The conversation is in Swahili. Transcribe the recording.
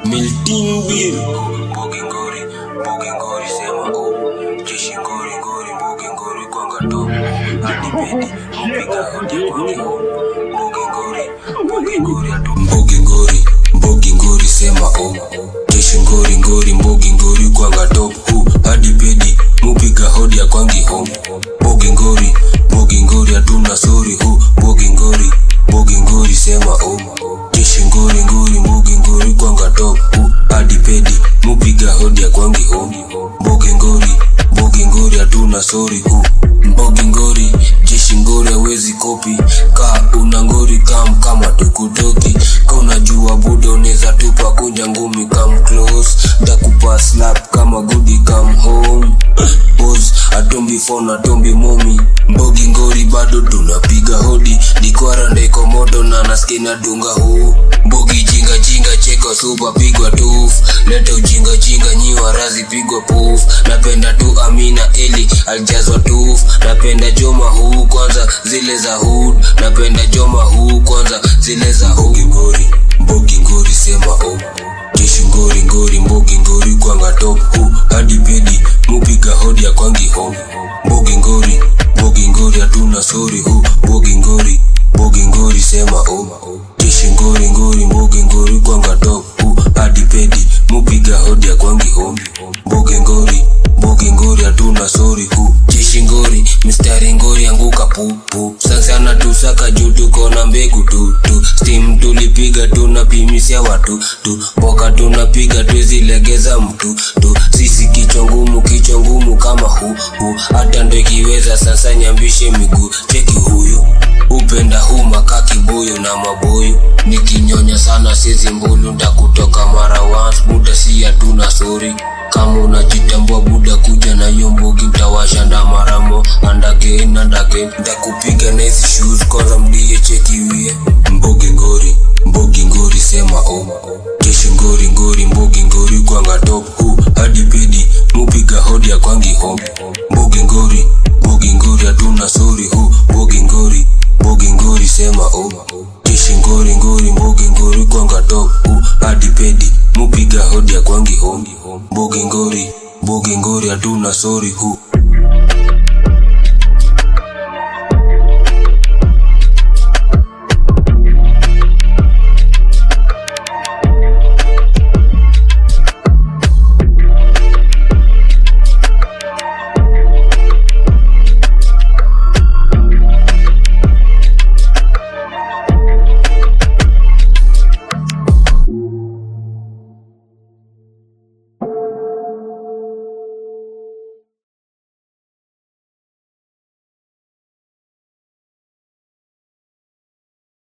Milting Bill Mbogi ngori, mbogi ngori sema o Jeshi ngori ngori, mbogi ngori kwanga top Hadi pedi, mpiga hodi kwangi ho Mbogi ngori, mbogi ngori atu Mbogi ngori, mbogi ngori sema o Jeshi ngori ngori, mbogi ngori kwanga top hu Hadi pedi, mupiga hodi ya kwangi ho Mbogi ngori, mbogi ngori hatuna sori hu Mbogi ngori, mbogi ngori sema o Jeshi ngori ngori, mbogi ngori kwanga top hu Hadi pedi, mupiga hodi ya kwangi ho Mbogi ngori, mbogi ngori hatuna sori hu Mbogi ngori, jeshi ngori hawezi kopi Ka una ngori kam kama tukutoki Ka unajua buda uneza tupa kunja ngumi kam close Takupa slap kama goody come home Pose, atombi phone atombi momi Mbogi ngori bado tunapiga hodi Dikwara ndeko moto na naskina dunga huu Mbogi jinga jinga cheko super pigwa tuf Leta ujinga jinga nyiwa razi pigwa puf Napenda tu Amina Eli aljazwa tuf Napenda Joma huu kwanza zile za hood Napenda Joma huu kwanza zile za hood ngori Mbogi ngori sema oh Jeshi ngori ngori mbogi ngori kwanga top hu hadi pedi mupiga hodi ya kwangi home Mbogi ngori mbogi ngori hatuna sori hu Mbogi ngori mbogi ngori sema o Jeshi ngori ngori mbogi ngori kwanga top hu hadi pedi mupiga hodi ya kwangi home Mbogi ngori mbogi ngori hatuna sori hu Jeshi ngori mistari ngori anguka pupu Sansana tusaka juu tuko na mbegu tu tu Steam tulipiga tunapimisia watu tu Mboka tunapiga tuzilegeza mtu tu Sisi kichwa ngumu kichwa ngumu kama hu hu Hata ndo ikiweza sasa nyambishe miguu Cheki huyu upenda huu makaki boyo na maboyo Nikinyonya sana sezi mbulu ndakutoka mara once Buda si hatuna sori kama unajitambua buda kuja na hiyo mbogi utawasha ndamaramo and again and again ndakupiga na hizi shoes kwanza mdie chekiwie mbogi ngori mbogi ngori sema o jeshi ngori ngori mbogi ngori kwanga top hu hadi pedi mupiga hodi ya kwangi home mbogi ngori mbogi ngori hatuna sori hu mbogi ngori mbogi ngori sema o jeshi ngori ngori mbogi ngori kwanga top hu hadi pedi mupiga hodi ya kwangi home mbogi ngori mbogi ngori hatuna sori hu